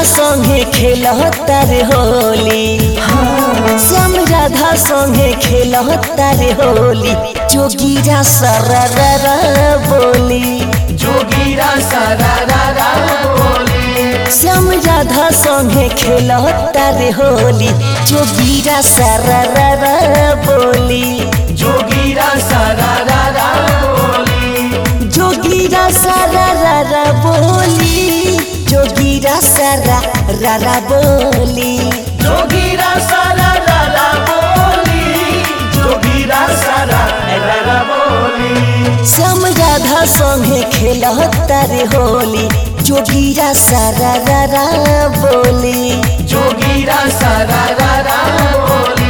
संगे खेलता रे होली श्याम राधा संगे खेलता रे होली जोगीरा सररा बोली जोगीरा सारा रा रा बोली श्याम राधा संगे खेलता रे होली जोगीरा सररा बोली जोगीरा सारा रा रा बोली जोगीरा सररा बोली जोगीरा सरा रा बोली जोगीरा सारा रा रा बोली जोगीरा सारा रा रा बोली श्याम राधा संगे खेलता रे होली जोगीरा सारा रा रा बोली जोगीरा सारा रा रा बोली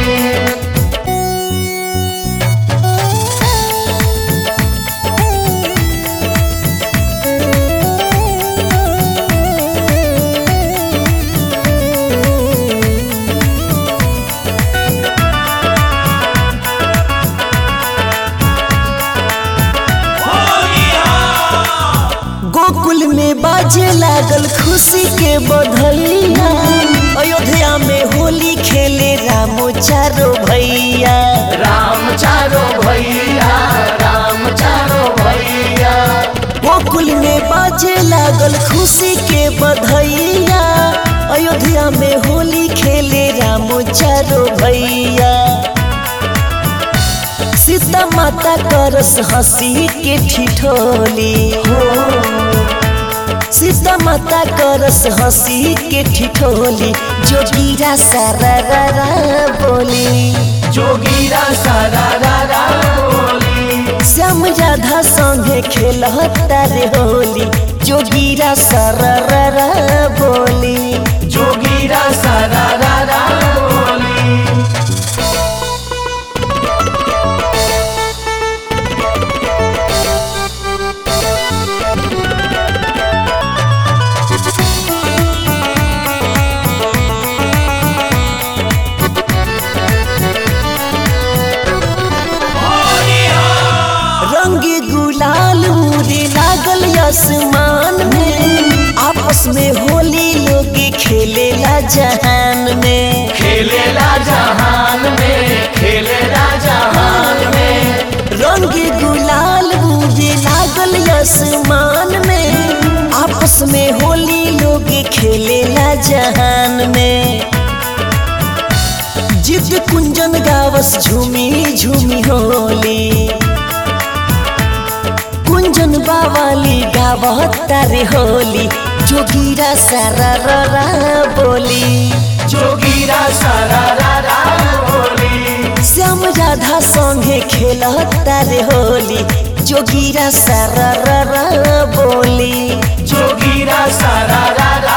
गोकुल में बाजे लागल खुशी के बधैया अयोध्या में होली खेले रामो चारो भैया राम चारो भैया राम चारो भैया गोकुल में बाजे लागल खुशी के बधैया अयोध्या में होली खेले रामो चारो भैया सीता माता करस हंसी के ठिठोली सीता माता करस हंसी के ठिठोली जोगीरा सारा रा रा बोली जोगीरा सारा रा रा बोली श्याम राधा संगे खेलता रे होली जोगीरा सारा रा रा बोली जोगीरा सारा रा रा बोली रंग गुलाल उड़े लागल आसमान में आपस में होली लोग खेलेला जहान में खेलेला जहान में खेलेला जहान में रंग गुलाल उड़े लागल आसमान में आपस में होली लोग खेलेला जहान में जिद कुंजन गावस झूमी झूमी होली कुंजन बावाली गावता रे होली जोगीरा सारा रा रा बोली जोगीरा सारा रा रा बोली श्याम राधा संगे खेलता रे होली जोगीरा सारा रा रा बोली जोगीरा सारा रा रा